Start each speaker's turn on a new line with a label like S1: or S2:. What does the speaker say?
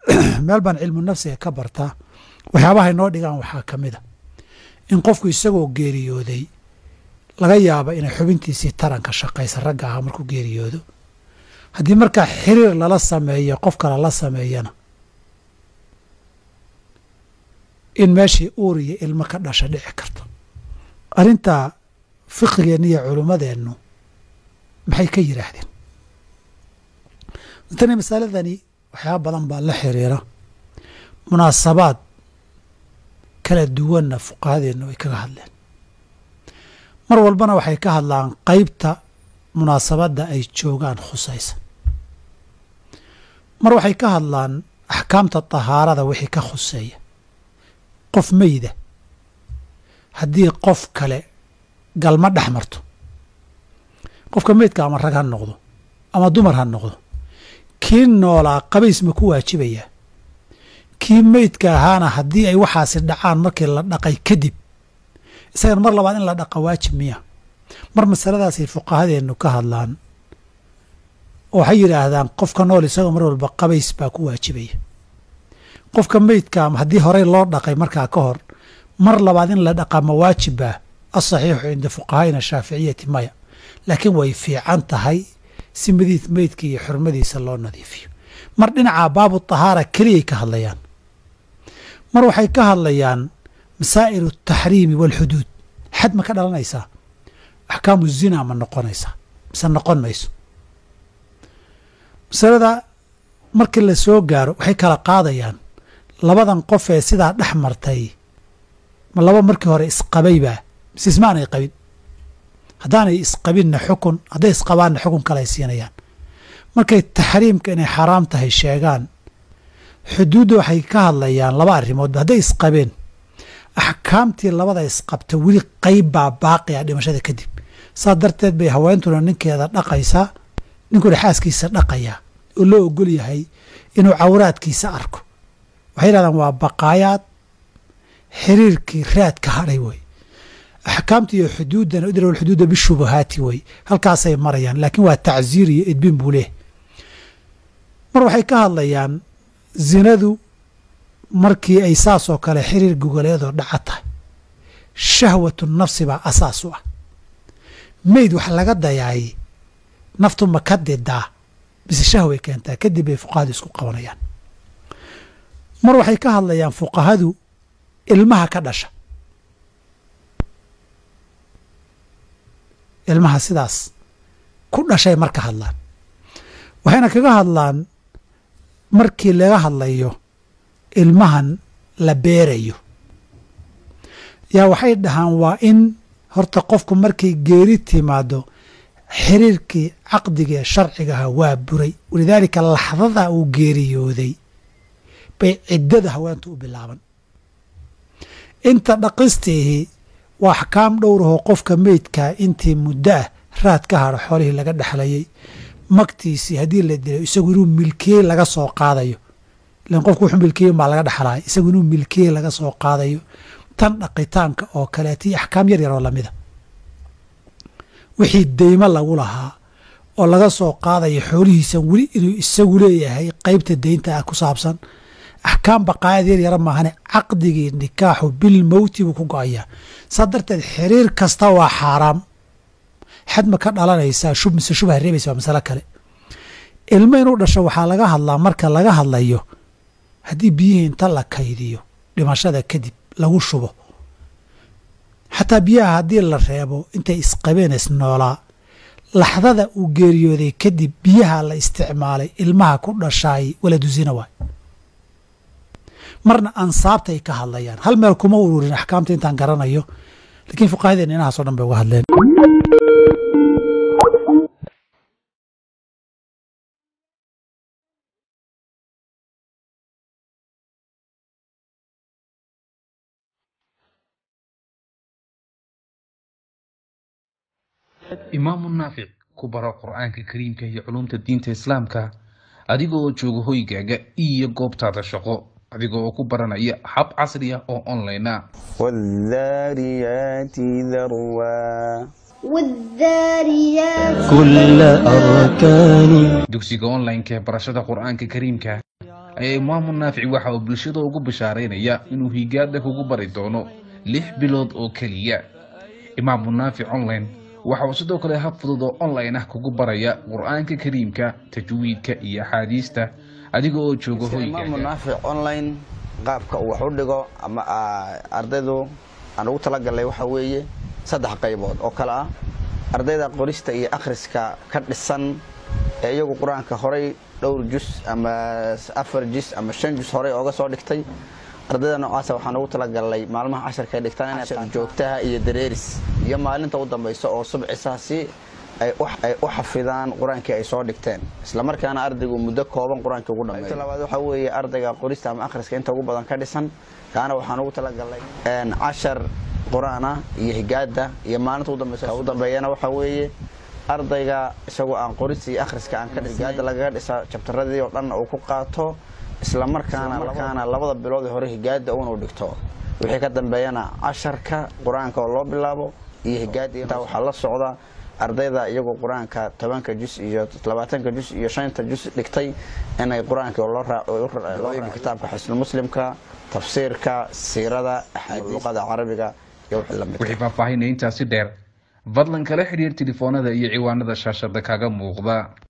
S1: meel baan cilmu nafsiga ka bartaa waxyaabahay noo dhigaan waxaa ka mid a in qofku isagoo geeriyooday laga yaaba inay xubintiisii taranka shaqaysa ragga ahaa markuu geeriyoodo haddii markaa xiriir lala sameeyo qof kale la sameeyana in meeshii uur iyo ilmo ka dhasha dhici karto arrintaa fiqigeenna iyo culimmadeennu maxay ka yidhaahdeen tani masaladani waxyaaba badan baa la xiriira munaasabaad kala duwanna fuqahadeennu ay kaga hadleen mar walbana waxay ka hadlaan qeybta munaasabadda ay joogaan khusaysa mar waxay ka hadlaan axkaamta tahaarada wixii ka khuseeya qof meyda haddii qof kale galma dhex marto qofka meydka ama rag ha noqdo ama dumar ha noqdo kii noolaa qabays ma ku waajibayaa kii meydka ahaana haddii ay waxaasi dhacaan markii la dhaqay kadib isagana mar labaad in la dhaqa waajib miya mar masaladaasay fuqahadeennu ka hadlaan oo waxay yidhaahdaan qofka nool isagoo mar walba qabays baa ku waajibaya qofka meydka ama haddii horey loo dhaqay markaa ka hor mar labaad in la dhaqaa ma waajibbaa asaxiixu cinda fuqahaa'ina shaaficiyati maya laakiin way fiican tahay si madiid meydka iyo xurmadiisa loo nadiifiyo mar dhinacaa baabu tahaara keliyay ka hadlayaan mar waxay ka hadlayaan masaa'ilu ataxriimi waalxuduud xad ma ka dhalanaysaa axkaamu zina ma noqonaysaa mise noqon mayso masalada markii la soo gaaro waxay kala qaadayaan labadan qof ee sidaa dhex martay ma laba markii hore isqabaybaa mise ismaanay qabin haddaanay isqabinna xukun hadday isqabaanna xukun kale ay siinayaan markay taxriimka inay xaaraam tahay sheegaan xuduudda waxay ka hadlayaan laba arrimoodba hadday isqabeen axkaamtii labada isqabta weli qayb baa baaqi ah dhimashada kadib saas darteed bay haweentuna ninkeeda dhaqaysaa ninkuna xaaskiisa dhaqayaa oo loo ogol yahay inuu cawraadkiisa arko waxay yidhahdaan waa baqaayaad xiriirkii raadka hadhay wey axkaamta iyo xuduuddana idrow xuduudda bishubahaati wey halkaasay marayaan laakiin waa tacsiir iyo edbin buu leeh mar waxay ka hadlayaan zinadu markii ay saas oo kale xiriir gogoleedoo dhaca tahay shahwatu nafsi baa asaas u ah meyd wax laga dayaayey naftu ma ka didaa mise shahway keentaa kadib bay fuqahadu isku qabanayaan mar waxay ka hadlayaan fuqahadu ilmaha ka dhasha ilmaha sidaas ku dhashay marka hadlaan waxayna kaga hadlaan markii laga hadlayo ilmahan la beerayo yaa waxay dhahaan waa in horta qofku markay geeri timaado xiriirkii caqdigaee sharcigaha waa buray walidaalika laxdada uu geeriyooday bay ciddada haweentu u bilaaban inta dhaqistiihi waa axkaam dhowrahoo qofka meydkaa intii muddo ah raad ka hadho xoolihii laga dhexlayay magtiisii haddii la dilo isagu inuu milkiyey laga soo qaadayo ilan qofku wuxuu milkiyey baa laga dhexlaya isagu inuu milkiyey laga soo qaadayo tan dhaqitaanka oo kaleeta iyo axkaam yar yar oo lamida wixii deymo lagu lahaa oo laga soo qaadayo xoolihiisan weli inuu isagu leeyahay qeybta deynta ah ku saabsan axkaam baqaayad yar yara maahane caqdigii nikaaxu bil mowti buu ku go-ayaa saa darteed xiriir kasta waa xaaraam xad ma ka dhalanaysaa shub mise shubha reebaysa waa masalo kale ilmo inuu dhasho waxaa laga hadlaa marka laga hadlayo haddii biyihii inta la kaydiyo dhimashada kadib lagu shubo xataa biyaha haddii la reebo intay isqabeen isnoolaa laxdada uu geeriyooday kadib biyaha la isticmaalay ilmaha ku dhashaay waladusina waay marna ansaabtay ka hadlayaan hal meel kuma ururin axkaamta intaan garanayo lakiin fuqahadeen inahaasoo dhan bay uga hadleen
S2: imaamu naafic ku baro qur-aanka kariimka iyo culumta diinta islaamka adiga oo jooga hoygaaga iyo goobtaada shaqo adiga oo ku baranaya hab casri ah oo online ah
S3: والذاريات ذروا
S4: والذاريات
S5: كل أركان
S2: dugsiga online-ka ee barashada qur-aanka kariimka ayaa imaamu naafici waxa uu bulshada ugu bishaaraynaya inuu higaada kugu bari doono lix bilood oo keliya imaamu naafic online waxa uu sidoo kale hab fudud oo online ah kugu baraya qur-aanka kariimka tajwiidka iyo axaadiista adiga oo jooga
S3: imaamu
S2: hoygaaga
S3: naafic online qaabka uu wax u dhigo ama ah, ardaydu aan ugu talagalnay waxa weeye saddex qaybood oo kale ah ardayda qorista iyo akhriska ka dhisan ee iyagu qur-aanka horay dhowr jus ama afar jus ama shan jus horay ooga soo dhigtay ardayda noocaasa waxaan ugu talagalnay maalmaha casharka ay dhigtaan inay qaataan joogtaha iyo dareeris iyo maalinta u dambaysa oo subcisa si ay u- ay u xafidaan qur-aankii ay soo dhigteen islamarkaana ardaygu muddo kooban qur-aankii ugu dhameeyo Qaybta labaad waxaa weeye ardayga qorista ama akhriska inta ugu badan ka dhisan kaana waxaan ugu talagalnay een, cashar qur-aan ah iyo higaada iyo maalinta ugu dambaysa ugu dambeeyana waxaa weeye ardayga isagoo aan qorista iyo akhriska aan ka dhisin higaada lagaga dhisa jabtaradii oo dhan uu ku qaato islamarkaana markaana labada bilood ee hore higaada uunu dhigto wixii ka dambeeyana casharka qur-aanka oo loo bilaabo iyo higaada intaa waxaa la socda ardayda iyagoo qur-aanka tobanka jus iyo labaatanka jus iyo shanta jus dhigtay inay qur-aanka oo loo raac- oo u ra- loo raaco kitaabka xisnulmuslimka tafsiirka siirada axaadiis luqada carabiga iyo wixii lamid
S2: wixii faahfaahinaya intaasi dheer fadlan kala xidhiir telefoonada iyo ciwaanada shaashada kaga muuqda